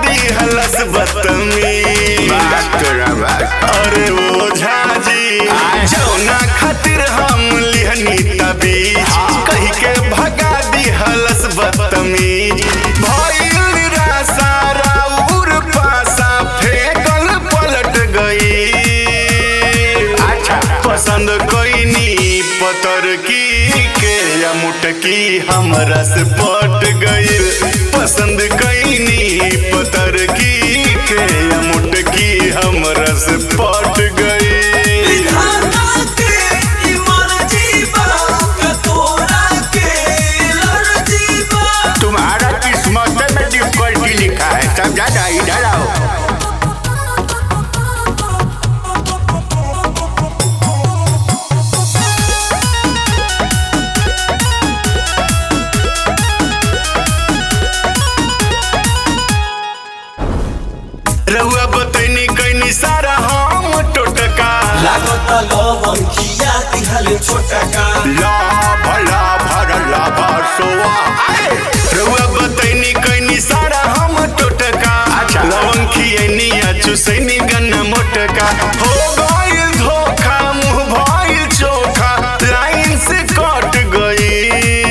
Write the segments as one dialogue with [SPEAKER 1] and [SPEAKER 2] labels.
[SPEAKER 1] दिहलस बतमी
[SPEAKER 2] बात तोरा बात
[SPEAKER 1] अरे ओ झाजी जौना खातिर हम लिहनी तबीज कही के भगा दिहलस बतमीज भइल रासा राउर पासा फेकल पलट गई
[SPEAKER 2] अच्छा
[SPEAKER 1] पसंद कोईनी पतर की के या मुटकी हमरा से पट गईल पसंद कोईनी पतर की के या मुटकी हमरा से पट गईल
[SPEAKER 3] विधाता के ई मर्जी बा का तोरा के लर्जी बा
[SPEAKER 2] तुम्हारा किस्मत में डिफिकल्टी लिखा है समझा ना इधर आओ
[SPEAKER 1] रहुआ बतैनी कैनी सारा हम टोटका
[SPEAKER 3] लागत लवंग खिया दिहल छोटा का
[SPEAKER 2] ला भला भरला भरसोआ आए
[SPEAKER 1] रहुआ बतैनी कैनी सारा हम टोटका
[SPEAKER 2] अच्छा।
[SPEAKER 1] लवंग खियनी आ चुसैनी गन्ना मोटका हो गईल धोखा मुंह भइल चोखा लाइन से कट गई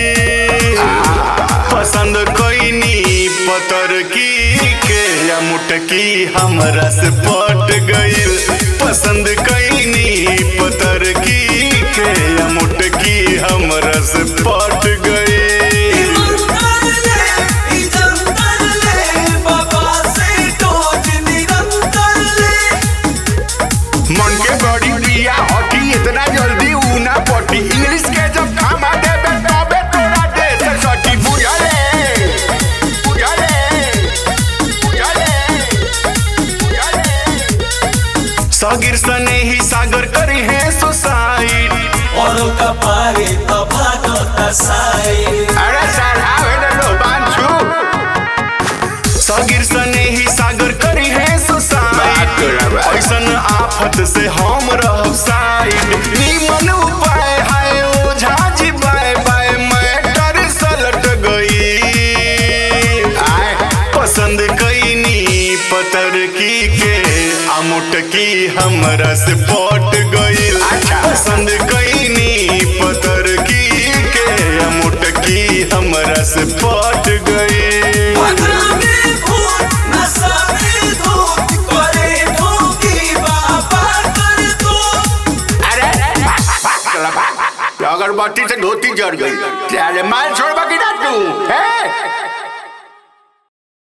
[SPEAKER 1] पसंद कोईनी पतर की के या मुटकी हमरा से पट गईल पसंद कोईनी पतर की के या मुटकी हमरा से पट गईल
[SPEAKER 3] ईमानदार ले ई जनतर ले बाबा से डोज निरंतर ले
[SPEAKER 2] मन के बड़ी बिया हटी इतना जल्दी ऊ ना पटी इंग्लिश के जब खामा देबे तबे तोरा देश सटी बुझले बुझले बुझले बुझले
[SPEAKER 1] सागिर सने ही सागर करी है सुसाइड
[SPEAKER 3] और का पारे तो भागत साई
[SPEAKER 2] अरे सर आवे न लो बांछू
[SPEAKER 1] सागिर सने ही सागर करी है
[SPEAKER 2] बात
[SPEAKER 1] सुसाइड
[SPEAKER 2] तोरा बात।
[SPEAKER 1] ऐसन आफत से हम रह साइड निमन उपाय है ओझा जी बाय बाय मैटर सलट गई
[SPEAKER 2] आए
[SPEAKER 1] पसंद कैनी पतर की के अमुटकी हमरा से पट गईल
[SPEAKER 2] अच्छा।
[SPEAKER 1] पसंद कैनी पतर की के अमुटकी हमरा से पट गईल
[SPEAKER 3] पगला में भूत नशा में धूत करे ठोकी बाबा कर दो
[SPEAKER 2] अरे चला भाग अगरबत्ती से धोती जड़ गई अरे माल छोड़ बाकी ना तू है